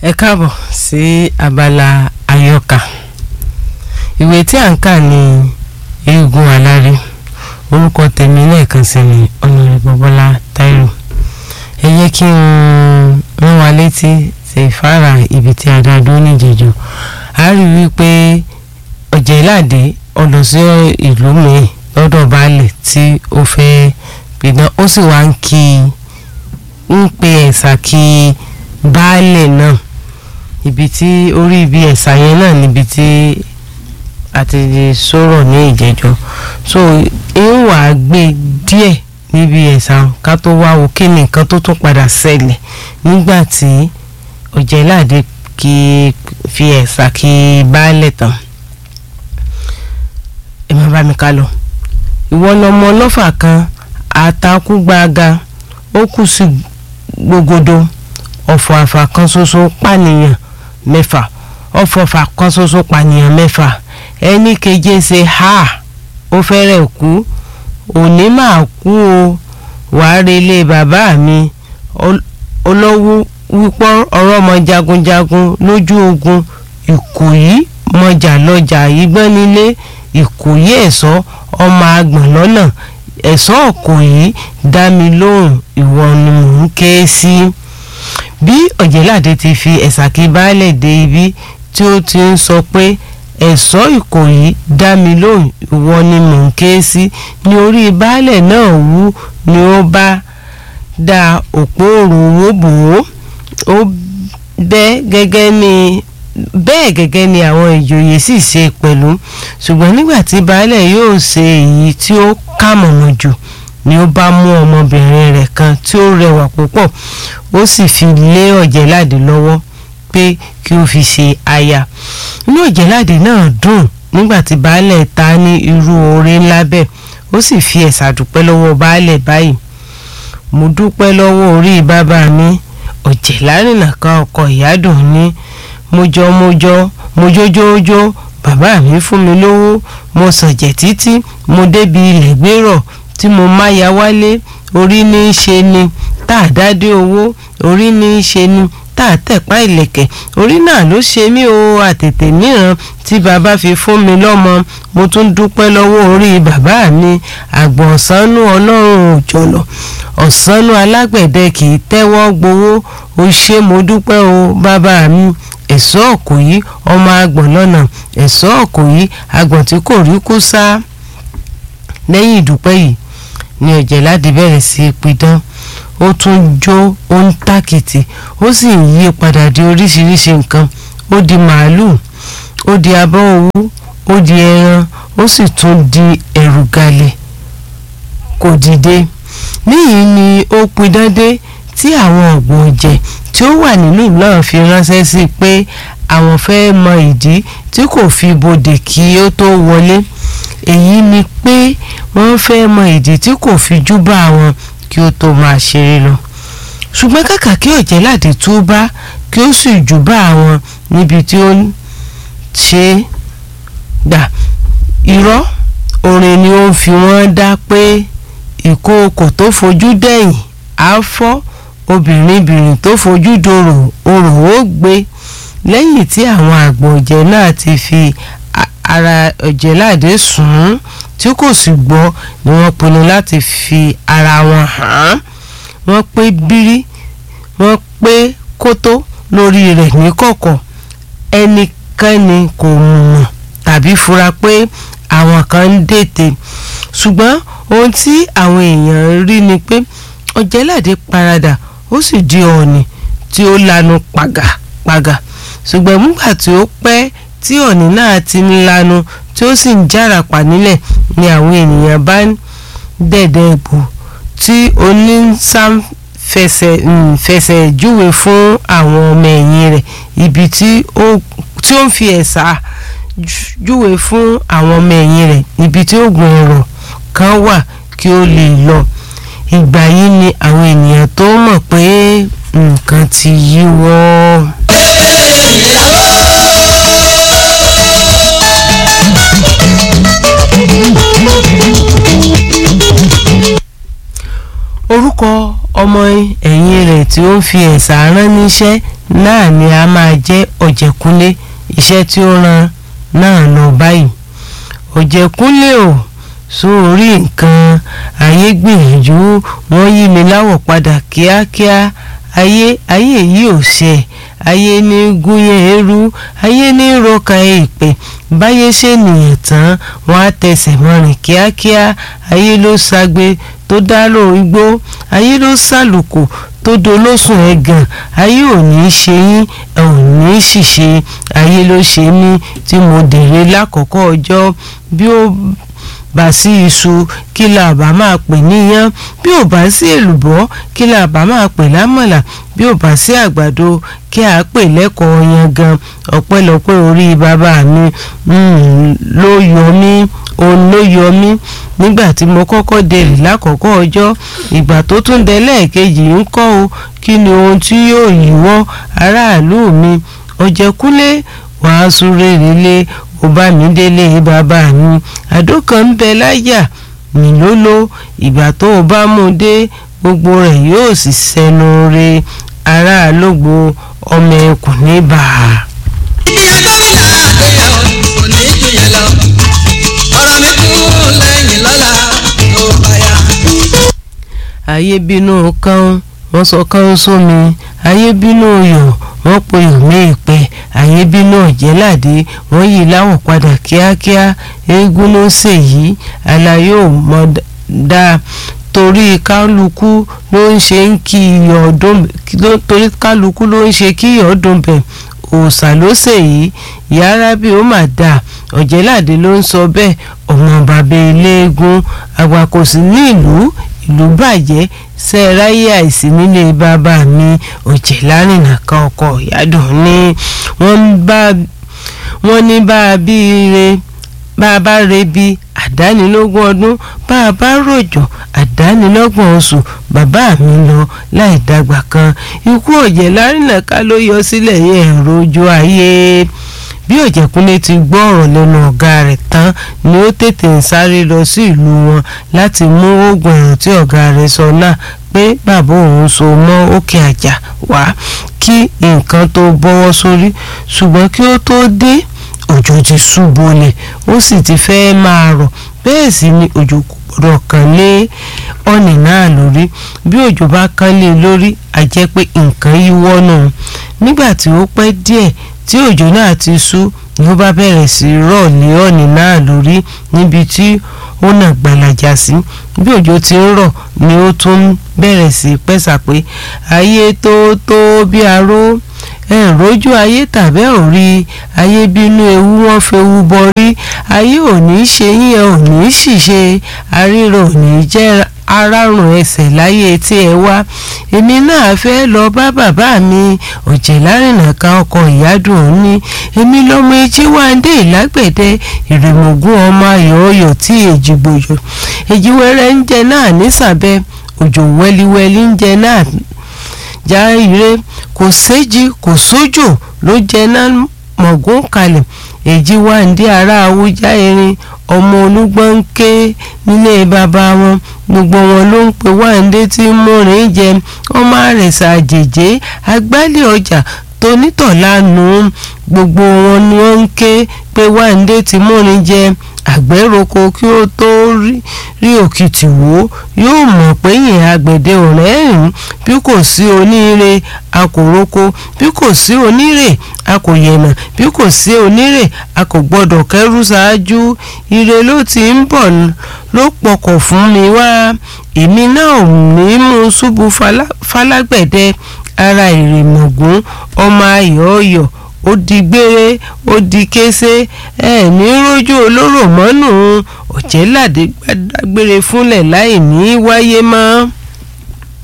ẹ káàbọ̀ sí abala àyọkà ìwé tí à ń kà ní eégún alárí orúkọ tèmi lẹ́ẹ̀kan sí ni ọ̀nàrẹ́bù bọ́lá táírò ẹ jẹ́ kí n rán wa létí ṣe ìfáàrà ibi tí a dá dúró níjẹ̀jọ́ a rí wípé ọ̀jẹ̀láde ọ̀dọ̀ sí ìlú mi lọ́dọ̀ baálẹ̀ tí ó fẹ́ pidán ó sì wá ń kí ń pe ẹ̀sà kí baálẹ̀ náà ibi tí orí ibi ẹ̀sà yẹn náà níbi tí a ti sọ̀rọ̀ ní ìjẹ́jọ́ so ń wà á gbé díẹ̀ níbi ẹ̀sà ká tó wá wo kí ni nǹkan tó tún padà ṣẹlẹ̀ nígbà tí ọ̀jẹ̀láde kí fi ẹ̀sà kí baálẹ̀ tán ẹ má bá mi ká lọ ìwọ lọmọ ọlọ́fà kan àtàkùgbàga ó kù sí gbogbodo ọ̀fọ̀ àfà kan ṣoṣo pànìyàn mẹ́fà ọ̀fọ̀ àfà kan ṣoṣo pànìyàn mẹ́fà ẹni keje ṣe ha ó fẹ́rẹ̀ kú òní máa kú o wàá relé bàbá mi olówó wípọ́ ọ̀rọ̀ ọmọ jagunjagun lójú ogun ìkòyí mọjà lọjà ìgbọ́n nílé ìkòyí ẹ̀sọ́ ọmọ àgbọ̀n lọ́nà ẹ̀sọ́ ọ̀kòyí dá mi lóhùn ìwọ ni mò ń ké sí. bí ọ̀jẹ̀láde ti fi ẹ̀sàkí baálẹ̀ dé ibi tí ó ti ń sọ pé ẹ̀sọ́ ìkòyí dá mi lóhùn ìwọ ni mò ń ké sí ní orí baálẹ̀ náà wú ni ó bá da òpó òrùwó bò ó ó bẹ́ gẹ́gẹ́ ní bẹ́ẹ̀ gẹ́gẹ́ ni àwọn ìjòyè sì ṣe pẹ̀lú ṣùgbọ́n nígbà tí baálẹ̀ yóò ṣe èyí tí ó kà mọ̀mọ́ jù ni ó bá mú ọmọbìnrin rẹ̀ kan tí ó rẹwà púpọ̀ ó sì fi lé ọ̀jẹ̀láde lọ́wọ́ pé kí ó fi ṣe aya inú ọ̀jẹ̀láde náà dùn nígbà tí baálẹ̀ ta ní irú oore ńlá bẹ́ẹ̀ ó sì fi ẹ̀sà dúpẹ́ lọ́wọ́ baálẹ̀ báyìí mo dúpẹ́ lọ́wọ́ orí bàbá mi ọ̀jẹ̀lárìnà kan ọkọ ìyádùn ní mojọ mojọ mojójójó bàbá mi fún mi lówó mo sànjẹ títí mo débi ilẹ̀ gbérọ̀ tí mo máya wálé orí ní í ṣe ni tá a dádé owó orí ní í ṣe ni tá a tẹ̀pá ìlẹ̀kẹ̀ orí náà ló ṣe mí o àtètè mìíràn tí bàbá fi fún mi lọ́mọ mo tún dúpẹ́ lọ́wọ́ orí bàbá mi àgbọ̀n ọ̀sánú ọlọ́run òjọ̀lọ̀ ọ̀sánú alágbẹ̀dẹ kì í tẹ́wọ́ gbowó o ṣé mo dúpẹ́ o bàbá mi ẹ̀sọ́ ọ̀kòyí ọmọ àgbọ̀n lọ́nà ẹ̀sọ́ ọ̀kòyí àgbọ̀n tí kò rí kú sá lẹ́yìn ìdúpẹ́ yìí ni ọ̀jẹ̀láde bẹ̀rẹ̀ sí í pidán ó tún jó ó ń tàkìtì ó sì ń yí padà di oríṣiríṣi nǹkan ó di màálùú ó di abọ́ owó ó di ẹran ó sì tún di ẹ̀rù galẹ̀ kò dìde níyìí ni ó pidán dé tí àwọn ọ̀gbọ̀n ọ̀jẹ̀ tí ó wà nínú náà fi ránṣẹ́ sí pé àwọn fẹ́ mọ ìdí tí kò fi bodè kí ó tó wọlé èyí ni pé wọ́n fẹ́ mọ ìdí tí kò fi júbà wọn kí ó tó máa ṣeré lọ ṣùgbọ́n kàkà kí ọ̀jẹ̀láde tó bá kí ó sì júbà wọn níbi tí ó ṣe gbà irọ́ orin ni ó ń fi wọ́n dá pé ìkookò tó fojú dẹ̀yìn á fọ́ obìnrin-bìnrin tó fojú dòrò orò ó gbé lẹ́yìn tí àwọn àgbọ̀n ọ̀jẹ̀ náà ti fi ara ọ̀jẹ̀láde sùn ún tí kò sì gbọ́ ni wọ́n pinnu láti fi ara wọn hàn án wọ́n pé bírí wọ́n pé kótó lórí rẹ̀ níkọ̀kọ̀ ẹnikẹ́ni kò mọ̀ tàbí fura pé àwọn kan ń dètè ṣùgbọ́n ohun tí àwọn èèyàn rí ni pé ọ̀jẹ̀láde paradà ó sì di ọ̀ọ̀nì tí ó lanu pàgàpàgà ṣùgbọ́n nígbà tí ó pẹ́ tí ọ̀ọ̀nì náà ti ń lanu tí ó sì ń járapà nílẹ̀ ni àwọn ènìyàn bá ń dẹ̀dẹ̀ bò tí onísàm fẹsẹ̀ fẹsẹ̀ júwe fún àwọn ọmọ ẹ̀yìn rẹ̀ ibi tí ó ń fi ẹ̀sà júwe fún àwọn ọmọ ẹ̀yìn rẹ̀ ibi tí oògùn ọ̀rọ̀ kan wà kí ó lè lọ ìgbà yìí ni àwọn ènìyàn tó mọ̀ pé nǹkan ti yíwọ́. orúkọ ọmọ ẹ̀yìn rẹ̀ tí ó ń fi ẹ̀sà rán níṣẹ́ náà ni a máa jẹ́ ọ̀jẹ̀kúnlé iṣẹ́ tí ó ran náà lọ báyìí ọ̀jẹ̀kúnlé o sórí nǹkan ayé gbìyànjú wọ́n yí mi láwọ̀ padà kíákíá ayé ayé yìí ò ṣe ayé ní gúnyán eérú ayé ní rọkà èèpẹ̀ báyé ṣe nìyẹn tán wọ́n á tẹsẹ̀ mọ́rin kíákíá ayé ló ṣagbe tó dárò igbó ayé ló ṣàlùkò tó dolóṣùn ẹ̀gàn ayé ò ní í ṣe yín ẹ ò ní í ṣìṣe ayé ló ṣe mí tí mo dèrè lákọ̀ọ́kọ́ ọjọ́ bí ó bá sí iṣu kí la bá máa pè níyán bí ò bá sí èlùbọ́ kí la bá máa pè lámọ̀là bí ò bá sí àgbàdo kí a pè lẹ́kọ̀ọ́ yangan ọ̀pẹ́lọpẹ́ orí bàbá mi ló yọ mí òun ló yọ mí nígbà tí mo kọ́kọ́ dèrè lákọ̀ọ́kọ́ ọjọ́ ìgbà tó tún dé lẹ́ẹ̀kejì ń kọ́ o kí ni ohun tí yóò yíwọ́ aráàlú mi ọ̀jẹ̀kúnlé wàá súré relé ó bá mi délé bàbá mi àdó kan ń bẹ láyà mi ló ló ìgbà tó o bá mú dé gbogbo rẹ̀ yóò sì sẹnu re ará lógbó ọmọ ẹkùn ní bàá. ìyá gómìnà àgbéyàwó kò ní jù yẹn lọ ọ̀rọ̀ mi kú lẹ́yìn lọ́la tó bá yá. ayé bínú kan wọ́n sọ kan sómi ayé bínú yọ̀ wọ́n pe òmí ìpè ayé bínú ọ̀jẹ̀láde wọ́n yí láwọ̀ padà kíákíá eégún ló ṣèyí alayé ò mọ̀ dáa torí kálukú ló ń ṣe ń kí iyọ̀ ọdún torí kálukú ló ń ṣe kí iyọ̀ ọdún bẹ̀ òòṣà ló ṣèyí ìyá arábì ó mà dáa ọ̀jẹ̀láde ló ń sọ bẹ́ẹ̀ ọmọ bàbá eléégún àgbà kò sí ní ìlú ìlú bàjẹ́ sẹ́ẹ̀ráyé àìsí nílé bàbá mi òjè lárìnà kan ọkọ̀ ìyádùn ní wọ́n ní bá a bí ire bá a bá re bí àdánilógún ọdún bá a bá rọ̀jò àdánilọ́gbọ̀n oṣù bàbá mi lọ láì dàgbà kan ikú òjè lárìnà ká ló yọ sílẹ̀ yẹn ẹ̀rọ ojú ayé bí òjẹ̀kúnlé ti gbọ́ ọ̀rọ̀ lẹ́nu ọ̀gá rẹ̀ tán ni ó tètè ń sáré lọ sí ìlú wọn láti mú oògùn ẹ̀rọ tí ọ̀gá rẹ̀ sọ náà pé bàbá òun so mọ́ òkè àjà wá kí nǹkan tó bọ́wọ́ sórí ṣùgbọ́n kí ó tó dé òjò ti ṣú bolẹ̀ ó sì ti fẹ́ máa rọ̀ bẹ́ẹ̀ sì ni òjò kò gbọ́dọ̀ kàn lé ọ̀nì náà lórí bí òjò bá kàn lé lórí a jẹ́ pé nǹkan yíwọ́ náà nígbà tí ó pẹ́ díẹ̀ tí òjò náà ti ṣú ni ó bá bẹ̀rẹ̀ sí rọ̀ lé ọ̀nì náà lórí níbi tí ó nà gbalaja sí bí òjò ti ń rọ̀ ni ó tún bẹ̀rẹ̀ sí pẹ́sà pé ayé tó tó bí aró ẹ rójú ayé tàbẹ́ ò rí ayé bínú ewu wọn fewu bọrí ayé ò ní ṣe yín ẹ ò ní ṣìṣe àríro ò ní jẹ́ arárùn ẹsẹ̀ láyé tí ẹ wá èmi náà fẹ́ lọ bá bàbá mi ọ̀jẹ̀lárìnà kan ọkọ̀ ìyádùn òun ní èmi lọ́mọ etí wáńdé ìlágbẹ̀dẹ ìrèmọ̀gún ọmọ ayọ̀ ọyọ̀ tí èjì gbòyò èjì wẹ́rẹ́ ń jẹ náà nísàbẹ̀ òjò wẹ́líwẹ́lí ń jẹ náà já ire kò séjì kò sójò ló jẹ náà mọ̀gún kalẹ̀ èjì wáńdé ará awújá erin ọmọ olúgbọ́n ń ké nílé bàbá wọn gbogbo wọn ló ń pe wáńdé tí ń múrin jẹ ọmọ àrẹ̀sà àjèjé agbálẹ̀ ọjà tonítọ̀lánú gbogbo wọn ni ó ń ké pé wáńdé tí múrin jẹ àgbẹ̀roko kí ó tó rí òkìtì wò yóò mọ̀ pé yìn àgbẹ̀dẹ ọ̀rẹ́rìn bí kò sí oníire a kò roko bí kò sí onírè a kò yẹ̀nà bí kò sí onírè a kò gbọ́dọ̀ kẹ́rù ṣáájú ire ló ti ń bọ̀ ló pọkọ̀ fún mi wá èmi náà ò ní mú ṣubú falágbẹ̀dẹ ara ìrèmọ̀gún ọmọ ayọ̀ ọyọ̀ ó di gbére ó di kése ẹ ní rójú olóró mọ́nù ọ̀jẹ̀ládé gbàdágbére fúnlẹ̀ láì ní wáyé mọ́.